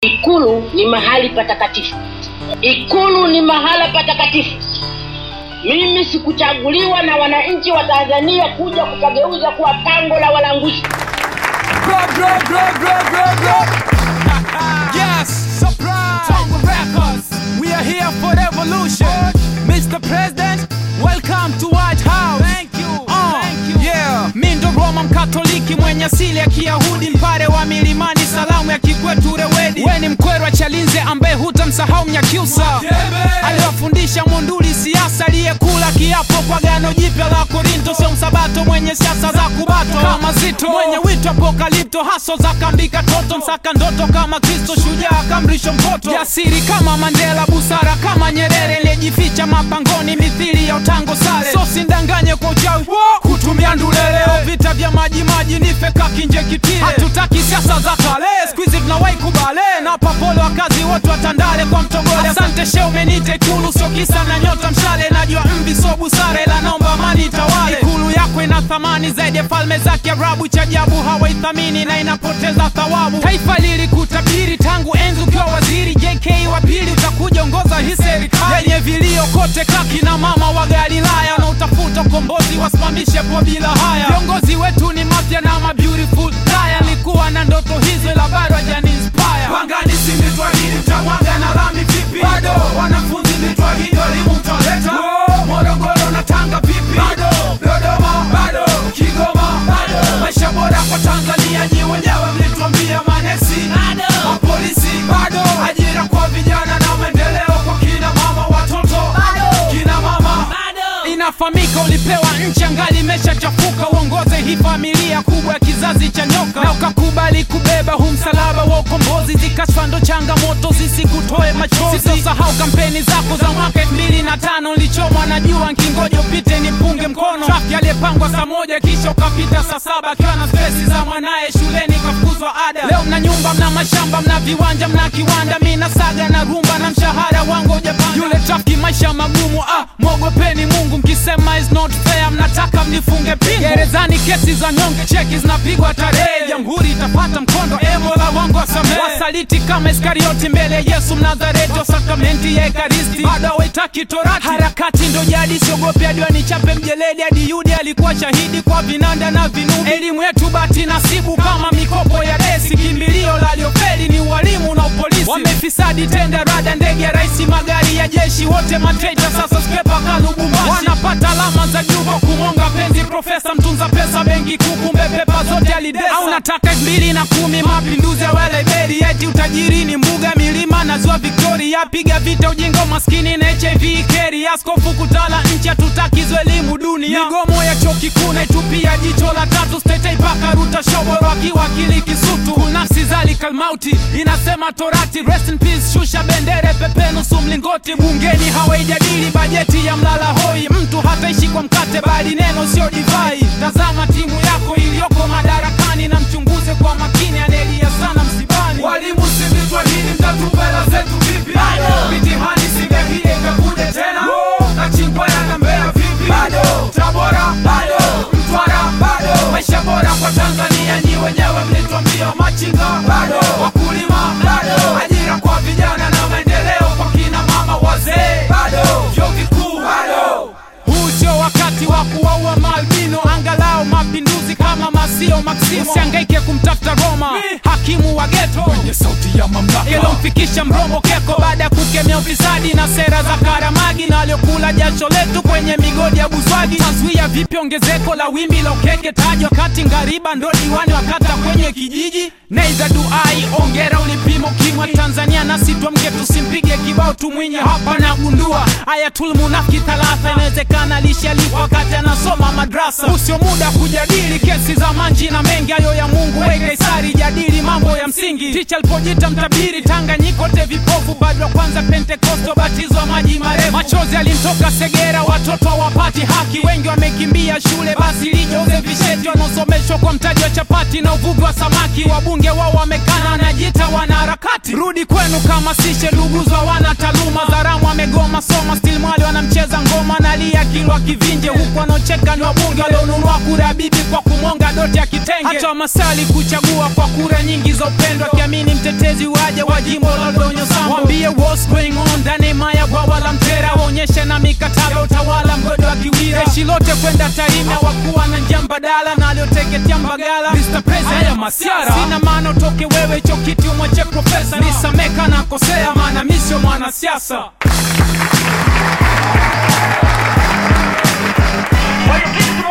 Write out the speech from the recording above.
Ikulu ni mahali patakatifu. Ikulu ni mahala patakatifu. Mimi sikuchaguliwa na wananchi wa Tanzania kuja kupageuza kuwa pango la walanguzi. Grow, grow, grow, grow, grow, grow. yes, surprise. Tongo Records. We are here for revolution. Mr. President, welcome to White House. Thank you. Thank you. Yeah. Mi ndo Roma mkatoliki mwenye asili ya Kiyahudi, mpare wa milimani, salamu ya kikwetu Rewedi. We ni mkwerwa Chalinze ambaye hutamsahau Mnyakyusa aliwafundisha Monduli siasa, aliyekula kiapo kwa gano jipya la Korinto, sio msabato mwenye siasa za kubato kama Zito, mwenye wito apokalipto, haso za kambika toto, msaka ndoto kama Kristo, shujaa kamrisho mpoto, jasiri kama Mandela, busara kama Nyerere, aliyejificha mapangoni mithili ya utango sale, so sindanganye kwa uchawi kutumia nduleleo, vita vya maji maji ni feka kinje kitile, hatutaki siasa za kale, squeeze tunawahi kubale na papole wakazi wote watandale kwa mtogole. Asante she umenite Ikulu, sio kisa na nyota mshale, najua mvi so busara, ila naomba amani itawale. Ikulu yako ina thamani zaidi ya falme za Kiarabu, cha ajabu hawaithamini na inapoteza thawabu. Taifa lilikutabiri tangu enzi ukiwa waziri, JK wa pili utakuja ongoza hii serikali yenye vilio kote, kaki na mama wa Galilaya na utafuta ukombozi, wasimamishe po bila haya. Viongozi wetu ni mafya na ma beautiful liar, nilikuwa na ndoto hizo ila bado hajani inspire. Pangani si mitwahidi mtamwaga na lami vipi? Bado wanafunzi mitwahidi walimu mtaleta Morogoro na Tanga vipi? Bado Dodoma bado Kigoma bado maisha bora kwa Tanzania nyi wenyewe mlituambia manesi bado mapolisi bado ajira kwa vijana na maendeleo kwa kina mama watoto bado kina mama bado inafahamika ulipewa nchi angali imeshachafuka uongoze hii familia kubwa ya kizazi cha nyoka na ukakubali kubeba huu msalaba wa ukombozi zikashfa ndo changamoto zisikutoe machozi sitosahau kampeni zako za mwaka elfu mbili na tano nilichomwa na jua nkingoja upite nipunge mkono trafiki aliyepangwa saa moja kisha ukapita saa saba akiwa na stresi za mwanaye shuleni kafukuzwa ada leo mna nyumba mna mashamba mna viwanja mna kiwanda mi na saga na rumba na mshahara wangu ujapanda yule trafiki maisha magumu ah mwogopeni mungu mkisema is not fair mnataka mnifunge pingu gerezani kesi za nyonge cheki zinapigwa tarehe jamhuri itapata mkondo ebola wangu wasamehe wasaliti kama iskarioti mbele ya yesu mnazareti wa sakramenti ya ekaristi bado hawaitaki torati harakati ndo jadi siogopi hadi wanichape mjeledi hadi yudi alikuwa shahidi kwa vinanda na vinubi elimu yetu bati nasibu kama mikopo ya desi kimbilio la liofeli ni ualimu na upolisi wamefisadi tenda rada ndege ya raisi magari ya jeshi wote matreita sasa skepa kalubumbashi wanapata alama za juu kwa kumonga penzi profesa mtunza pesa benki kuu kumbe pepa zote alidesa au nataka elfu mbili na kumi mapinduzi ya welebeli eti utajiri ni mbuga milima na ziwa victoria piga vita ujinga maskini na hiv keri askofu kutala nchi hatutakizo elimu dunia migomo ya chuo kikuu naitupia jicho la tatu stetei paka ruta shoboro akiwa akili kisutu nafsi zalika mauti inasema torati rest in peace shusha bendere pepe nusu mlingoti bungeni hawaijadili bajeti ya mlala hoi mtu hataishi kwa mkate bali neno sio divai tazama timu yako iliyoko madarakani na mchunguze kwa makini anelia sana msibani walimu sivitwa hili mtatupa hela zetu vipi mitihani singehie ikakuja tena na chingwa yanambea vipi tabora bado mtwara bado maisha bora kwa tanzania nyi wenyewe mlitwambia machinga bado wakulima bado ajira kwa vijana na maendeleo kwa kina mama wazee bado vyo vikuu bado huu sio wakati wa kuwaua maalbino angalau mapinduzi kama masio maksimo usiangaike kumtafuta roma hakimu wa geto kwenye sauti ya mamlaka ilomfikisha mrombo keko baada ya kukemea ufisadi na sera za karamagi na waliokula jasho letu kwenye migodi ya buzwagi taswia vipi ongezeko la wimbi la ukeke tajwa kati ngariba ndo diwani wakata kwenye kijiji neiza duai ongera ulipimo kimwa tanzania nasi twamke tusimpige kibao tumwinye hapa na gundua ayatul munafiki thalatha inawezekana lishalipwa wakati anasoma madrasa usio muda kujadili kesi za manji na mengi hayo ya mungu we kaisari jadili mambo ya msingi ticha alipojita mtabiri tanganyikote vipofu bado wa kwanza pentekosto batizwa maji marefu machozi alimtoka segera watoto hawapati haki wengi wamekimbia shule basi lijoze visheti wanaosomeshwa kwa mtaji wa chapati na uvuvi wa samaki wabunge wao wamekana wanajiita wanaharakati rudi rudi kwenu kama sishe luguzwa wana taaluma zaramu amegoma soma still mwali wanamcheza ngoma nalia kilwa kivinje huku wanaocheka ni wabunge walionunua kura ya bibi kwa kumwonga doti ya kitenge hata masali kuchagua kwa kura nyingi za upendo akiamini mtetezi waje wa jimbo la donyo sambo wambie what's going on ndani maya bwawa la mtera waonyeshe na mikataba utawala mgodo wa kiwira jeshi lote kwenda tarime wakuwa na njia mbadala na alioteketea mbagala Mr. President, haya masiara sina maana utoke wewe hicho kiti umwache profesa nisameka na kosea maana mi sio mwanasiasa Mwenyekiti